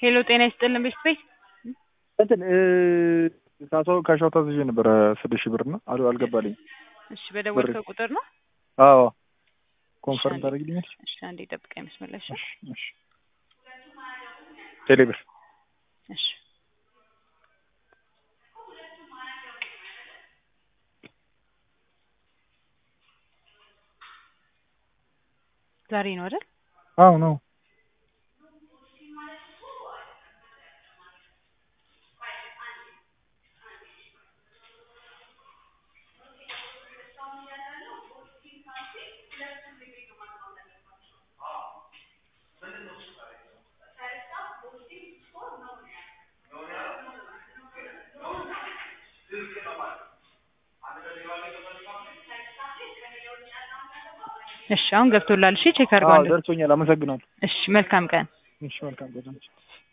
ሄሎ ጤና ይስጥልን ቤት ቤት እንትን ሳሰው ከሻው ታዝዤ ነበረ ስድስት ሺህ ብር እና አሉ አልገባልኝ። እሺ በደወልከው ቁጥር ነው? አዎ ኮንፈርም ታደርግልኛለች? እሺ አንዴ ጠብቀኝ መስመር ላይ እሺ። እሺ እሺ ቴሌብር እሺ ዛሬ ነው አይደል? አዎ ነው። እሺ አሁን ገብቶላል። እሺ ቼክ አዎ አድርገዋለሁ። ደርሶኛል። አመሰግናለሁ። እሺ መልካም ቀን። እሺ መልካም ቀን።